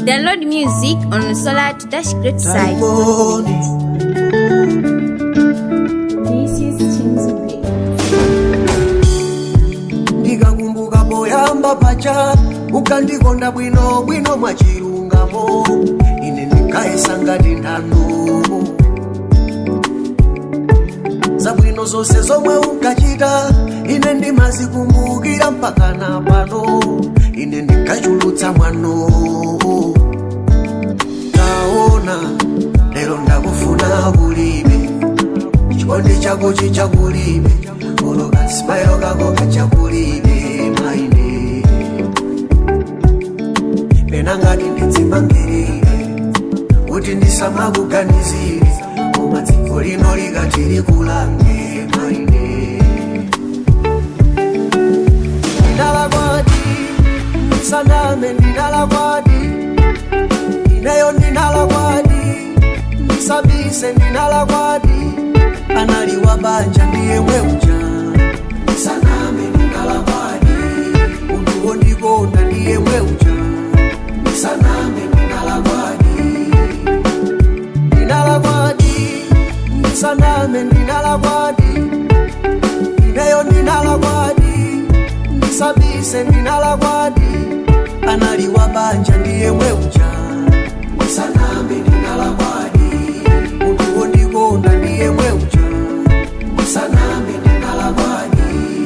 Download music on Solar to Dash Great site. This is Chinzubi. ndikakumbuka poyamba pacha mukandikonda bwino bwino mwachilungamo ine ndikayesa ngati nthano zabwino zonse zomwe unkachita ine ndimazikumbukira mpaka na pano ine ndikachulutsa mwano taona lero ndakufuna kulibe chikondi chako chichakulibe oloka simairo kako kachakulibe maine pena ngati ndidzimangirire kuti ndisamakuganizire koma dziko lino likati likulange maine ndinalakwadi ndisaname ndinalakwadi ineyo ndinalakwadi ndisabise ndinalakwadi analiwa banja ndiye mweuja ndisaname ndinalakwadi munthu wondikonda ndiye mweuja ndisaname ndinalakwadi ndinalakwadi ndisaname ndinalakwadi ineyo ndinalakwadi ndisabise ndinalakwadi analiwa banja ndiye mweuja ndisaname ndinalakwadi munthu wondikonda ndiye mweuja ndisaname ndinalakwadi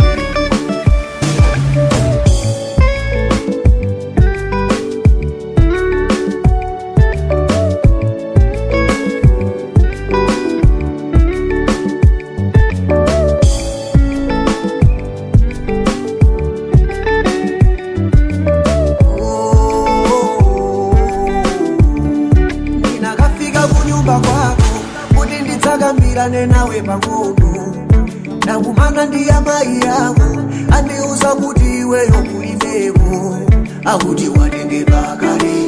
ndinakafika kunyumba kwako kuti ndidzakambirane nawe pang'ono ndakumana ndi amayi ako andiuza kuti iweyo kulibeko akuti watengedwa kale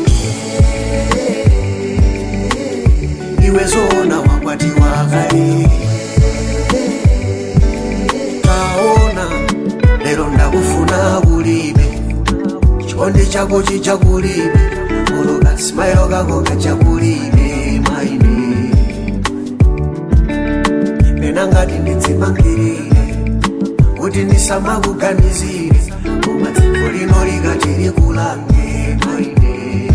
iwe zona wakwatiwa kale taona lero ndakufuna kulibe chikondi chako chichakulibe oloka simairo kako kachakulibe maine pena ngati ndidzimangirire kuti ndisamakuganizire koma dziko lino likati likulange maine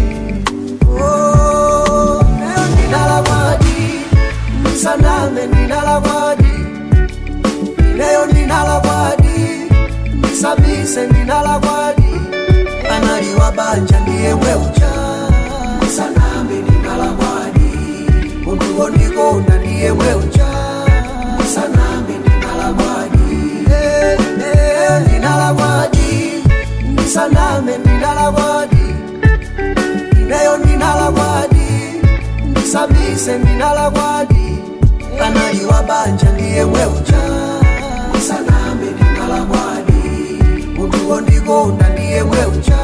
Oh, lero ndinalakwadi ndisaname ndinalakwadi ineyo ndinalakwadi ndisabise ndinalakwadi analiwa banja ndiye mweuja ndisaname ndinalakwadi munthu wondikonda ndiye mweuja ndisaname ndinalakwadi Eh, eh, ndinalakwadi ndisaname ndinalakwadi ineyo ndinalakwadi ndisabise ndinalakwadi analiwa banja ndiye mweuja ndisaname ndinalakwadi munthu wondikonda ndiye mweuja